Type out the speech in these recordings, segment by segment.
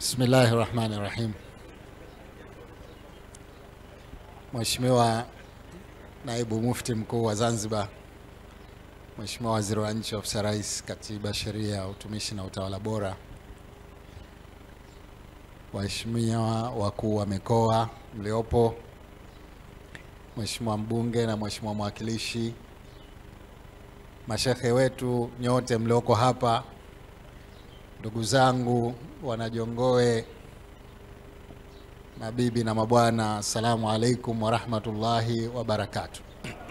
Bismillahi rahmani rahim. Mheshimiwa Naibu Mufti Mkuu wa Zanzibar, Mheshimiwa Waziri wa Nchi Ofisi ya Rais, Katiba, Sheria, Utumishi na Utawala Bora, waheshimiwa wakuu wa mikoa mliopo, Mheshimiwa mbunge na Mheshimiwa mwakilishi, mashekhe wetu nyote mlioko hapa, ndugu zangu wanajongoe, mabibi na mabwana, assalamu alaikum warahmatullahi wabarakatuh.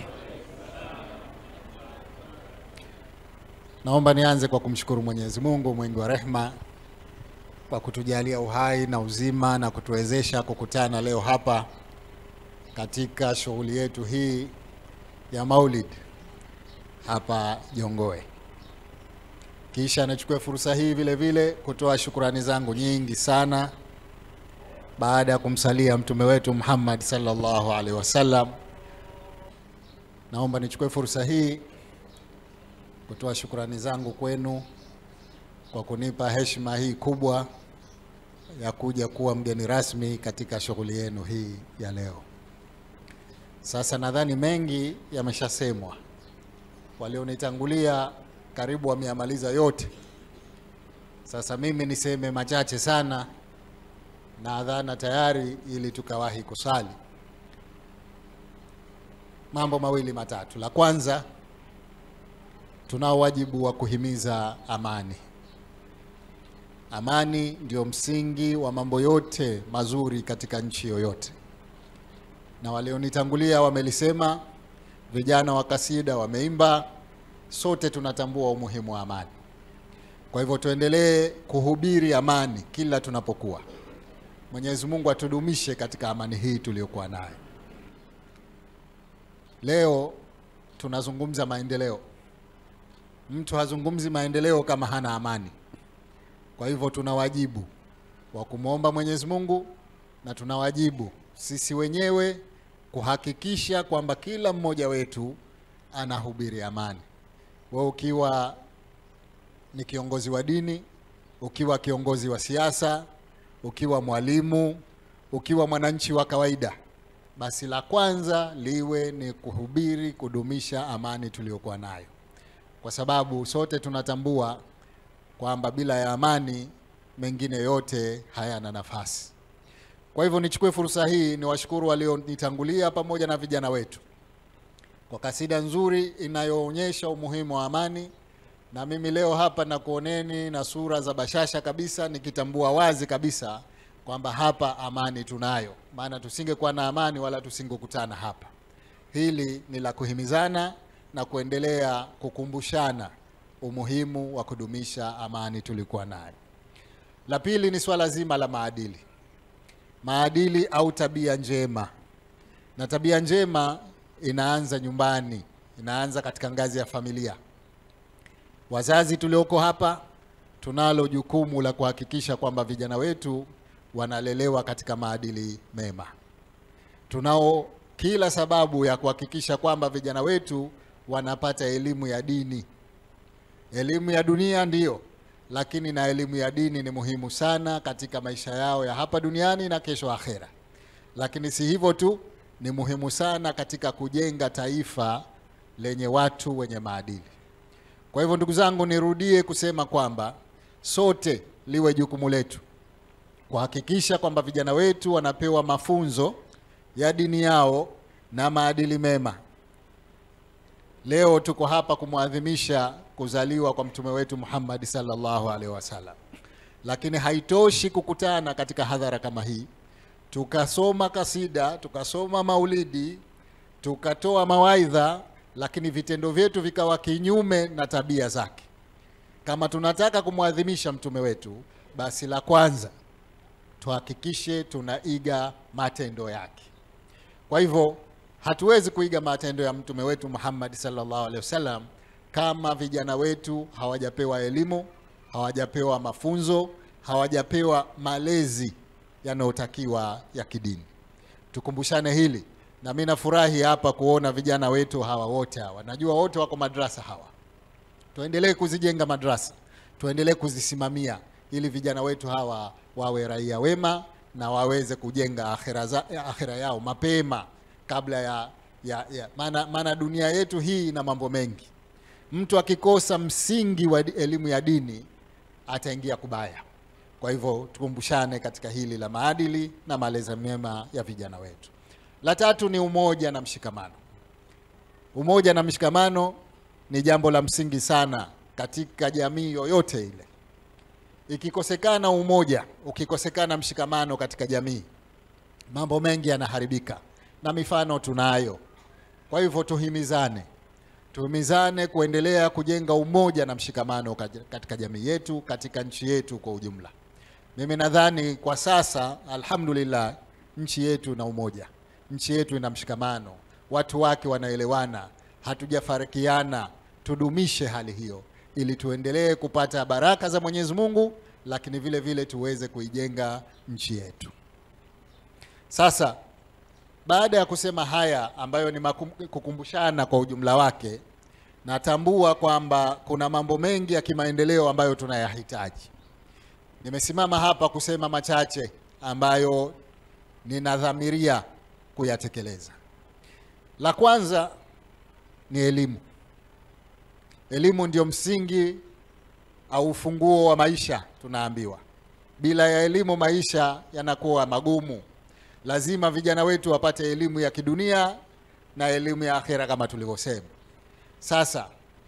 Naomba nianze kwa kumshukuru Mwenyezi Mungu mwingi wa rehma kwa kutujalia uhai na uzima na kutuwezesha kukutana leo hapa katika shughuli yetu hii ya Maulid hapa Jongoe. Kisha nichukue fursa hii vile vile kutoa shukurani zangu nyingi sana baada ya kumsalia mtume wetu Muhammad sallallahu alaihi wasallam. Naomba nichukue fursa hii kutoa shukurani zangu kwenu kwa kunipa heshima hii kubwa ya kuja kuwa mgeni rasmi katika shughuli yenu hii ya leo. Sasa nadhani mengi yameshasemwa, walionitangulia karibu wameyamaliza yote. Sasa mimi niseme machache sana na adhana tayari, ili tukawahi kusali. Mambo mawili matatu. La kwanza, tunao wajibu wa kuhimiza amani. Amani ndio msingi wa mambo yote mazuri katika nchi yoyote, na walionitangulia wamelisema, vijana wa kasida wameimba, sote tunatambua umuhimu wa amani. Kwa hivyo tuendelee kuhubiri amani kila tunapokuwa. Mwenyezi Mungu atudumishe katika amani hii tuliyokuwa nayo. Leo tunazungumza maendeleo. Mtu hazungumzi maendeleo kama hana amani. Kwa hivyo tuna wajibu wa kumwomba Mwenyezi Mungu na tuna wajibu sisi wenyewe kuhakikisha kwamba kila mmoja wetu anahubiri amani. Wewe ukiwa ni kiongozi wa dini, ukiwa kiongozi wa siasa, ukiwa mwalimu, ukiwa mwananchi wa kawaida, basi la kwanza liwe ni kuhubiri, kudumisha amani tuliyokuwa nayo, kwa sababu sote tunatambua kwamba bila ya amani mengine yote hayana nafasi. Kwa hivyo nichukue fursa hii niwashukuru walionitangulia pamoja na vijana wetu kwa kasida nzuri inayoonyesha umuhimu wa amani, na mimi leo hapa nakuoneni na sura za bashasha kabisa, nikitambua wazi kabisa kwamba hapa amani tunayo, maana tusingekuwa na amani wala tusingekutana hapa. Hili ni la kuhimizana na kuendelea kukumbushana umuhimu wa kudumisha amani tulikuwa nayo. La pili ni swala zima la maadili, maadili au tabia njema, na tabia njema inaanza nyumbani, inaanza katika ngazi ya familia. Wazazi tulioko hapa tunalo jukumu la kuhakikisha kwamba vijana wetu wanalelewa katika maadili mema. Tunao kila sababu ya kuhakikisha kwamba vijana wetu wanapata elimu ya dini. Elimu ya dunia ndiyo, lakini na elimu ya dini ni muhimu sana katika maisha yao ya hapa duniani na kesho akhera. Lakini si hivyo tu, ni muhimu sana katika kujenga taifa lenye watu wenye maadili. Kwa hivyo, ndugu zangu, nirudie kusema kwamba sote liwe jukumu letu kuhakikisha kwamba vijana wetu wanapewa mafunzo ya dini yao na maadili mema. Leo tuko hapa kumwadhimisha kuzaliwa kwa mtume wetu Muhammad sallallahu alaihi wasallam, lakini haitoshi kukutana katika hadhara kama hii tukasoma kasida, tukasoma maulidi, tukatoa mawaidha, lakini vitendo vyetu vikawa kinyume na tabia zake. Kama tunataka kumwadhimisha mtume wetu, basi la kwanza tuhakikishe tunaiga matendo yake. Kwa hivyo hatuwezi kuiga matendo ya mtume wetu Muhammad sallallahu alaihi wasallam kama vijana wetu hawajapewa elimu, hawajapewa mafunzo, hawajapewa malezi yanayotakiwa ya kidini. Tukumbushane hili, na mimi nafurahi hapa kuona vijana wetu hawa wote hawa, najua wote wako madrasa hawa. Tuendelee kuzijenga madrasa, tuendelee kuzisimamia ili vijana wetu hawa wawe raia wema na waweze kujenga akhira, za, akhira yao mapema kabla ya, ya, ya maana, maana dunia yetu hii ina mambo mengi. Mtu akikosa msingi wa di- elimu ya dini ataingia kubaya. Kwa hivyo tukumbushane katika hili la maadili na malezi mema ya vijana wetu. La tatu ni umoja na mshikamano. Umoja na mshikamano ni jambo la msingi sana katika jamii yoyote ile. Ikikosekana umoja, ukikosekana mshikamano katika jamii, mambo mengi yanaharibika, na mifano tunayo. Kwa hivyo tuhimizane, tuhimizane kuendelea kujenga umoja na mshikamano kat- katika jamii yetu, katika nchi yetu kwa ujumla. Mimi nadhani kwa sasa, alhamdulillah, nchi yetu ina umoja, nchi yetu ina mshikamano, watu wake wanaelewana, hatujafarikiana. Tudumishe hali hiyo ili tuendelee kupata baraka za Mwenyezi Mungu, lakini vile vile tuweze kuijenga nchi yetu. Sasa baada ya kusema haya ambayo ni makum- kukumbushana kwa ujumla wake, natambua kwamba kuna mambo mengi ya kimaendeleo ambayo tunayahitaji. Nimesimama hapa kusema machache ambayo ninadhamiria kuyatekeleza. La kwanza ni elimu. Elimu ndio msingi au ufunguo wa maisha, tunaambiwa. Bila ya elimu maisha yanakuwa magumu. Lazima vijana wetu wapate elimu ya kidunia na elimu ya akhera kama tulivyosema. Sasa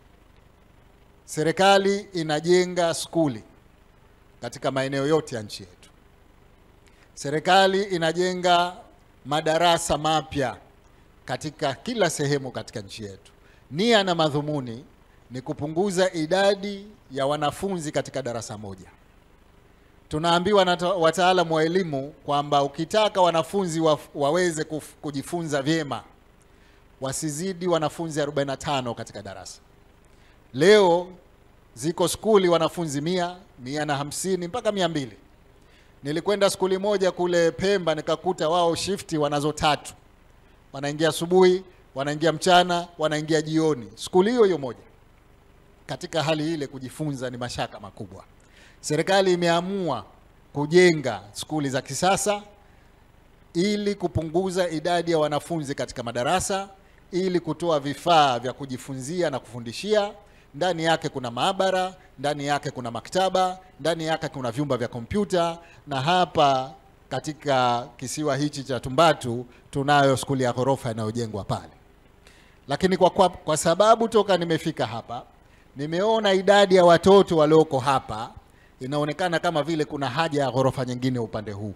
serikali inajenga skuli katika maeneo yote ya nchi yetu. Serikali inajenga madarasa mapya katika kila sehemu katika nchi yetu. Nia na madhumuni ni kupunguza idadi ya wanafunzi katika darasa moja. Tunaambiwa na ta- wataalamu wa elimu kwamba ukitaka wanafunzi wa, waweze kuf, kujifunza vyema wasizidi wanafunzi 45 katika darasa. Leo ziko skuli wanafunzi mia, mia na hamsini mpaka mia mbili. Nilikwenda skuli moja kule Pemba nikakuta wao shifti wanazo tatu, wanaingia asubuhi, wanaingia mchana, wanaingia jioni, skuli hiyo hiyo moja. Katika hali ile kujifunza ni mashaka makubwa. Serikali imeamua kujenga skuli za kisasa ili kupunguza idadi ya wanafunzi katika madarasa, ili kutoa vifaa vya kujifunzia na kufundishia. Ndani yake kuna maabara, ndani yake kuna maktaba, ndani yake kuna vyumba vya kompyuta, na hapa katika kisiwa hichi cha Tumbatu tunayo skuli ya ghorofa inayojengwa pale. Lakini kwa, kwa, kwa sababu toka nimefika hapa nimeona idadi ya watoto walioko hapa inaonekana kama vile kuna haja ya ghorofa nyingine upande huu.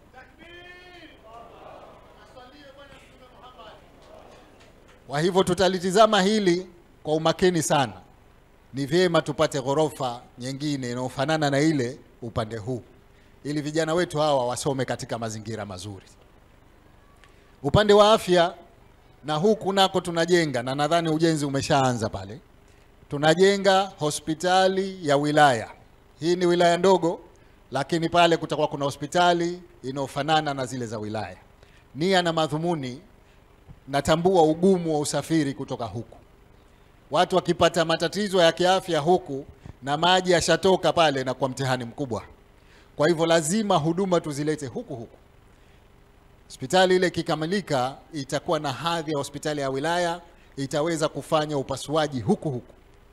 Kwa hivyo tutalitizama hili kwa umakini sana. Ni vyema tupate ghorofa nyingine inayofanana na ile upande huu, ili vijana wetu hawa wasome katika mazingira mazuri. Upande wa afya na huku nako tunajenga, na nadhani ujenzi umeshaanza pale. Tunajenga hospitali ya wilaya. Hii ni wilaya ndogo, lakini pale kutakuwa kuna hospitali inayofanana na zile za wilaya. Nia na madhumuni natambua ugumu wa usafiri kutoka huku. Watu wakipata matatizo ya kiafya huku na maji yashatoka pale, na kwa mtihani mkubwa. Kwa hivyo lazima huduma tuzilete huku huku. Hospitali ile ikikamilika, itakuwa na hadhi ya hospitali ya wilaya, itaweza kufanya upasuaji huku huku.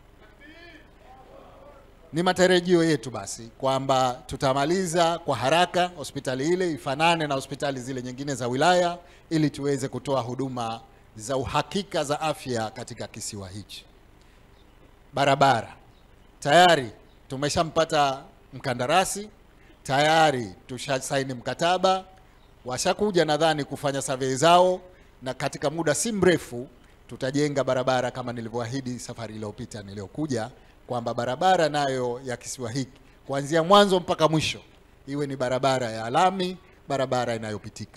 Ni matarajio yetu basi kwamba tutamaliza kwa haraka hospitali ile ifanane na hospitali zile nyingine za wilaya ili tuweze kutoa huduma za uhakika za afya katika kisiwa hichi. Barabara tayari tumeshampata mkandarasi, tayari tushasaini mkataba, washakuja nadhani kufanya survey zao, na katika muda si mrefu tutajenga barabara kama nilivyoahidi safari iliyopita niliyokuja kwamba barabara nayo ya kisiwa hiki kuanzia mwanzo mpaka mwisho iwe ni barabara ya lami, barabara inayopitika.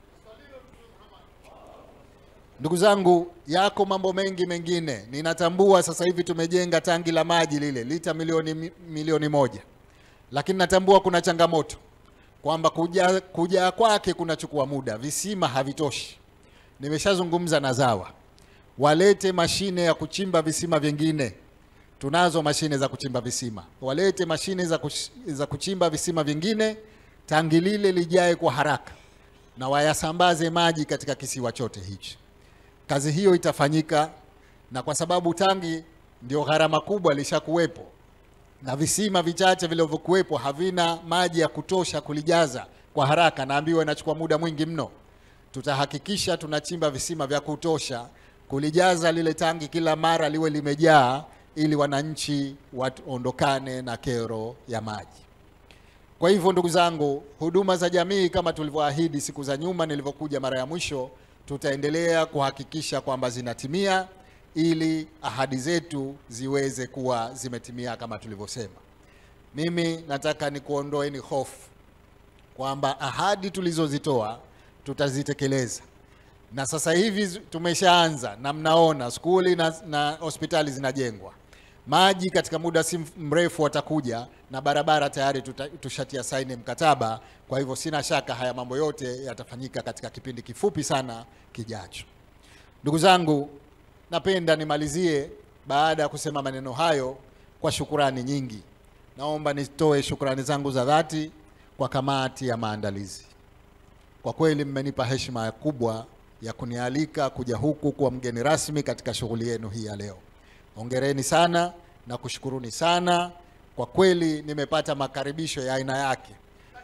Ndugu zangu, yako mambo mengi mengine. Ninatambua sasa hivi tumejenga tangi la maji lile lita milioni milioni moja, lakini natambua kuna changamoto kwamba kuja kujaa kwake kunachukua muda, visima havitoshi. Nimeshazungumza na ZAWA walete mashine ya kuchimba visima vingine tunazo mashine za kuchimba visima, walete mashine za, kuch za kuchimba visima vingine tangi lile lijae kwa haraka na wayasambaze maji katika kisiwa chote hichi. Kazi hiyo itafanyika, na kwa sababu tangi ndio gharama kubwa lishakuwepo na visima vichache vilivyokuwepo havina maji ya kutosha kulijaza kwa haraka, naambiwa inachukua muda mwingi mno. Tutahakikisha tunachimba visima vya kutosha kulijaza lile tangi kila mara liwe limejaa, ili wananchi waondokane na kero ya maji. Kwa hivyo ndugu zangu, huduma za jamii kama tulivyoahidi siku za nyuma nilivyokuja mara ya mwisho, tutaendelea kuhakikisha kwamba zinatimia ili ahadi zetu ziweze kuwa zimetimia kama tulivyosema. Mimi nataka nikuondoeni hofu kwamba ahadi tulizozitoa tutazitekeleza, na sasa hivi zi- tumeshaanza na mnaona skuli na, na hospitali zinajengwa, maji katika muda si mrefu watakuja, na barabara tayari tuta, tushatia saini mkataba. Kwa hivyo sina shaka haya mambo yote yatafanyika katika kipindi kifupi sana kijacho. Ndugu zangu, napenda nimalizie baada ya kusema maneno hayo kwa shukurani nyingi. Naomba nitoe shukurani zangu za dhati kwa kamati ya maandalizi. Kwa kweli mmenipa heshima kubwa ya kunialika kuja huku kuwa mgeni rasmi katika shughuli yenu hii ya leo. Hongereni sana na kushukuruni sana. Kwa kweli nimepata makaribisho ya aina yake,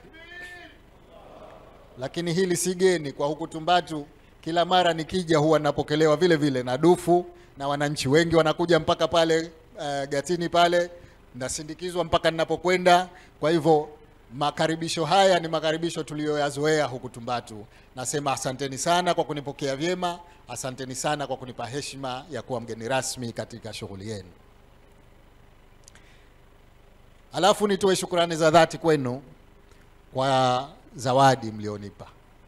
lakini hili si geni kwa huku Tumbatu. Kila mara nikija huwa napokelewa vile vile na dufu na wananchi wengi wanakuja mpaka pale uh, gatini pale, nasindikizwa mpaka ninapokwenda. Kwa hivyo makaribisho haya ni makaribisho tuliyoyazoea huku Tumbatu. Nasema asanteni sana kwa kunipokea vyema, asanteni sana kwa kunipa heshima ya kuwa mgeni rasmi katika shughuli yenu. Alafu nitoe shukrani za dhati kwenu kwa zawadi mlionipa.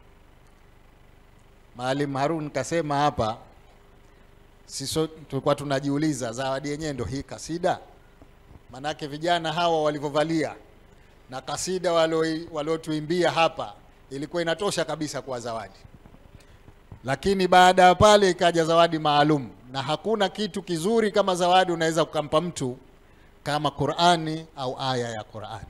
Maalim Harun kasema hapa, sisi tulikuwa tunajiuliza zawadi yenyewe ndio hii kasida, manake vijana hawa walivyovalia na kasida walio- waliotuimbia hapa ilikuwa inatosha kabisa kwa zawadi, lakini baada ya pale ikaja zawadi maalum, na hakuna kitu kizuri kama zawadi unaweza kukampa mtu kama Qur'ani au aya ya Qur'ani.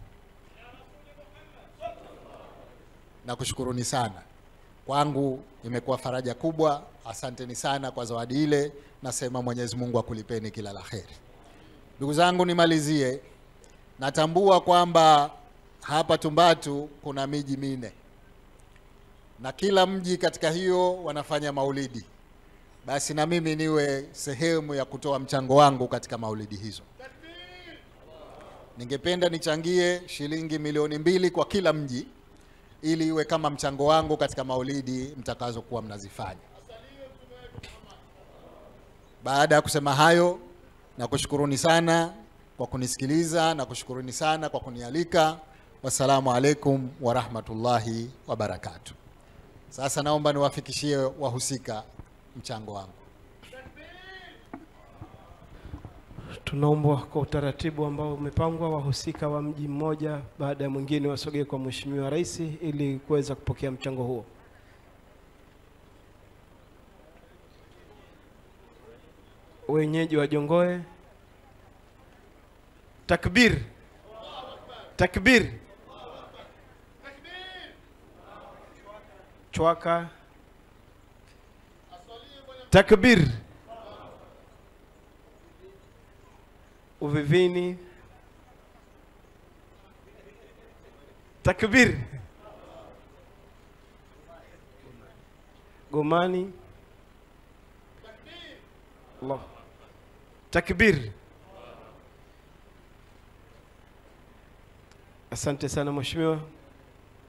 Nakushukuruni sana, kwangu imekuwa faraja kubwa. Asanteni sana kwa zawadi ile, nasema Mwenyezi Mungu akulipeni kila la kheri. Ndugu zangu, nimalizie, natambua kwamba hapa Tumbatu kuna miji minne na kila mji katika hiyo wanafanya maulidi, basi na mimi niwe sehemu ya kutoa mchango wangu katika maulidi hizo. Ningependa nichangie shilingi milioni mbili kwa kila mji ili iwe kama mchango wangu katika maulidi mtakazokuwa mnazifanya. Baada ya kusema hayo, nakushukuruni sana kwa kunisikiliza na kushukuruni sana kwa kunialika. Wassalamu alaikum warahmatullahi wabarakatuh. Sasa naomba niwafikishie wahusika mchango wangu. Tunaombwa kwa utaratibu ambao umepangwa, wahusika wa mji mmoja baada ya mwingine wasogee kwa Mheshimiwa Rais ili kuweza kupokea mchango huo. Wenyeji wa Jongoe, takbir, takbir, Chwaka, takbir. Uvivini, takbir. Gomani, Allah, takbir. Asante sana mheshimiwa.